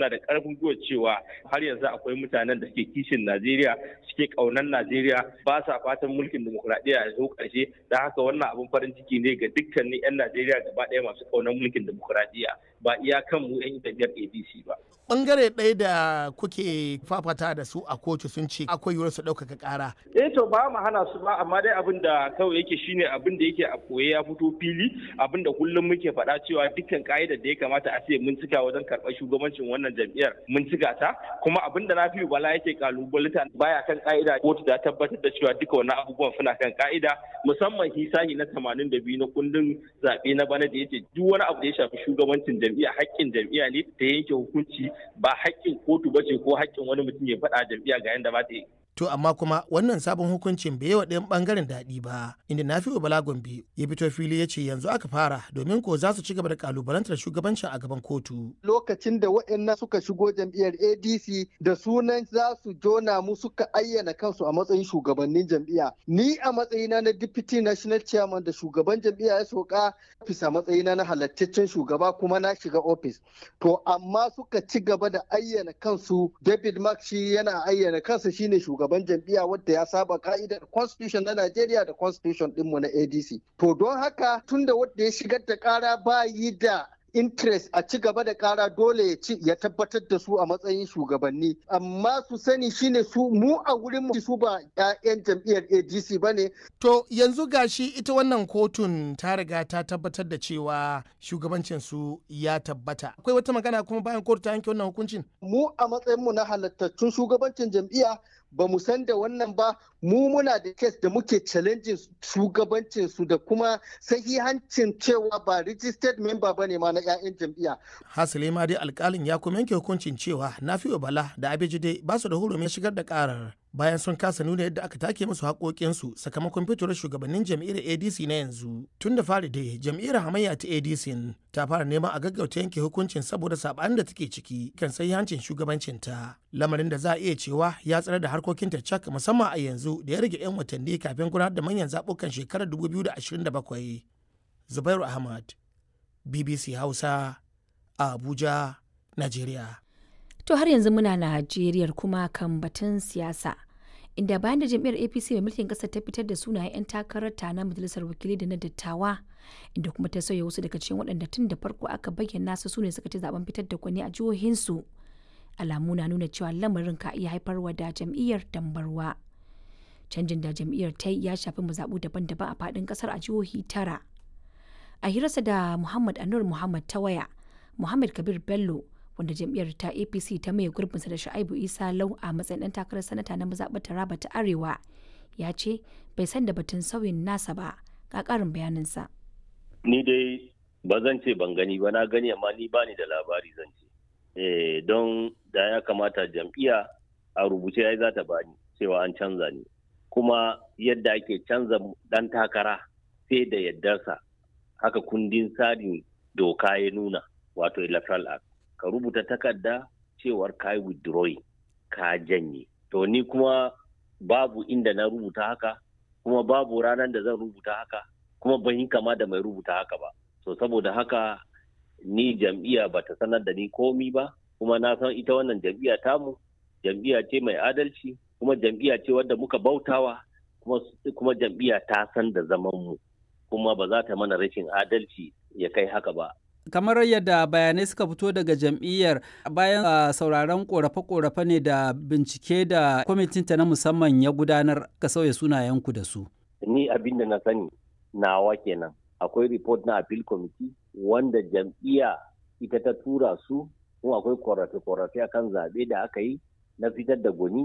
suna da karfin gwiwa cewa har yanzu akwai mutanen da ke kishin Najeriya suke kaunan Najeriya ba sa fatan mulkin demokuraɗiyya ya zo ƙarshe da haka wannan abin farin ciki ne ga dukkanin 'yan Najeriya gaba ɗaya masu kaunan mulkin demokuraɗiyya ba iya kan mu 'yan jam'iyyar ADC ba. Bangare ɗaya da kuke fafata da su a kotu sun ce akwai yiwuwar su ɗaukaka ƙara. Eh to ba mu hana su ba amma dai abin da kawai yake shine abin da yake a koye ya fito fili abin da kullum muke faɗa cewa dukkan ka'idar da ya kamata a ce mun cika wajen karɓar shugabancin wannan jam'iyyar mun cika ta kuma abin da Nafi'u Bala yake kalubalita baya kan ka'ida kotu ta tabbatar da cewa duka wannan abubuwan suna kan ka'ida musamman hisahi na 82 na kundin zaɓe na bana da yace duk wani abu da ya shafi shugabancin jam'iyya haƙƙin jam'iyya ne ta yanke hukunci ba haƙƙin kotu ba ce ko haƙƙin wani mutum ya faɗa jam'iyya ga yanda ba ta yi. To amma kuma wannan sabon hukuncin bai yi wa ɗayan ɓangaren daɗi ba, inda Nafi'u Bala Gombe ya fito fili ya ce yanzu aka fara domin ko za su ci gaba da kalubalantar shugabancin a gaban kotu. Lokacin da waɗannan suka shigo jam'iyyar ADC da sunan za su jona mu suka ayyana kansu a matsayin shugabannin jam'iyya. Ni a matsayina na Deputy National Chairman da shugaban jam'iyya ya soka ofis a matsayina na halattaccen shugaba kuma na shiga ofis. To amma suka ci gaba da ayyana kansu David Mark shi yana ayyana kansa shine shugaban shugaban jam'iyya wadda ya saba ka'idar constitution na Najeriya da constitution dinmu na ADC. To don haka tunda wadda ya shigar da kara ba yi da interest a ci gaba da kara dole ya ci ya tabbatar da su a matsayin shugabanni amma su sani shine su mu a wurin mu su ba 'ya'yan jam'iyyar ADC bane To yanzu gashi ita wannan kotun ta riga ta tabbatar da cewa shugabancin su ya tabbata. Akwai wata magana kuma bayan kotu ta yanke wannan hukuncin? mu a matsayin mu na halattattun shugabancin jam'iyya ba mu san da wannan ba mu muna da kes da muke challenging shugabancin su da kuma sahihancin cewa ba registered member bane ma na 'ya'yan jam'iyya Hasali ma dai alkalin ya kuma yanke hukuncin cewa Nafi'u Bala da Abejide ba su da hurumin shigar da karar bayan sun kasa nuna yadda aka take musu haƙoƙinsu sakamakon fitowar shugabannin jam'iyyar ADC na yanzu. Tun da fari dai jam'iyyar hamayya ta ADC ta fara neman a gaggauta yanke hukuncin saboda saɓanin da take ciki kan hancin shugabancinta. Lamarin da za a iya cewa ya tsare da harkokinta cak musamman a yanzu da ya rage 'yan watanni kafin gudanar da manyan zaɓukan shekarar 2027. Zubairu Ahmad, BBC Hausa, a Abuja, Najeriya. To har yanzu muna Najeriya kuma kan batun siyasa. Inda bayan da jam'iyyar APC mai mulkin ƙasar ta fitar da sunayen 'yan takarar ta na majalisar wakilai da na dattawa, inda kuma ta sauya wasu daga cikin waɗanda tun da farko aka bayyana su sune suka ci zaben fitar da kwani a jihohinsu. Alamu na nuna cewa lamarin ka iya haifarwa da jam'iyyar dambarwa. Canjin da jam'iyyar ta yi ya shafi mazaɓu daban-daban a faɗin ƙasar a jihohi tara. A hirarsa da Muhammad Anur Muhammad ta waya, Muhammad Kabir Bello wanda jam'iyyar ta apc ta maye gurbinsa da sha'ibu isa lau a matsayin ɗan takarar sanata na mazaɓar taraba ta arewa ya ce bai san da batun sauyin nasa ba ga ƙarin bayaninsa ni dai ba zan ce ban gani ba na gani amma ni bani da labari zan ce eh don da ya kamata jam'iyya a rubuce ya za ta bani cewa an canza ni kuma yadda ake canza ɗan takara sai da yardarsa haka kundin tsarin doka ya nuna wato electoral act ka rubuta takarda cewar ka yi withdrawing ka janye to ni kuma babu inda na rubuta haka kuma babu ranar da zan rubuta haka kuma ban yi kama da mai rubuta haka ba so saboda haka ni jam'iyya ba ta sanar da ni komi ba kuma na san ita wannan jam'iyya tamu jam'iyya ce mai adalci kuma jam'iyya ce wadda muka bautawa kuma, kuma jam'iyya ta san da zaman mu kuma ba za ta mana rashin adalci ya kai haka ba kamar yadda bayanai suka fito daga jam'iyyar bayan uh, sauraron korafe-korafe ne da bincike da kwamitinta na musamman ya gudanar ka sauya sunayenku da su. Ni abin da na sani nawa kenan akwai report na appeal committee wanda jam'iyya ita ta tura su kuma akwai korafe-korafe akan zaɓe da aka yi na fitar da gwani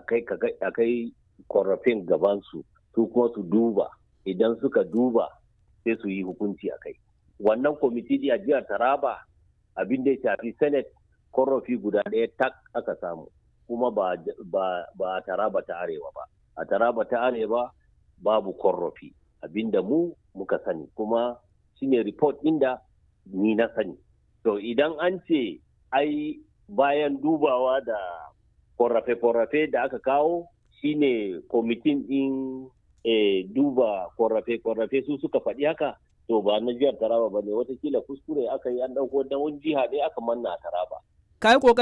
akai korafin gabansu su kuma su duba idan suka duba sai su yi hukunci a kai. wannan kwamiti a jihar taraba abin da ya shafi senate korofi guda ɗaya tak aka samu kuma ba, a taraba ta arewa ba a taraba ta arewa babu korofi abin da mu muka sani kuma shine report inda ni na sani to idan an ce ai bayan dubawa da korafe-korafe da aka kawo shine kwamitin ɗin e, duba korafe-korafe su suka faɗi haka to ba na jihar Taraba ba ne watakila kuskure aka yi an ɗauko da wani jiha ne aka manna a Taraba. Ka yi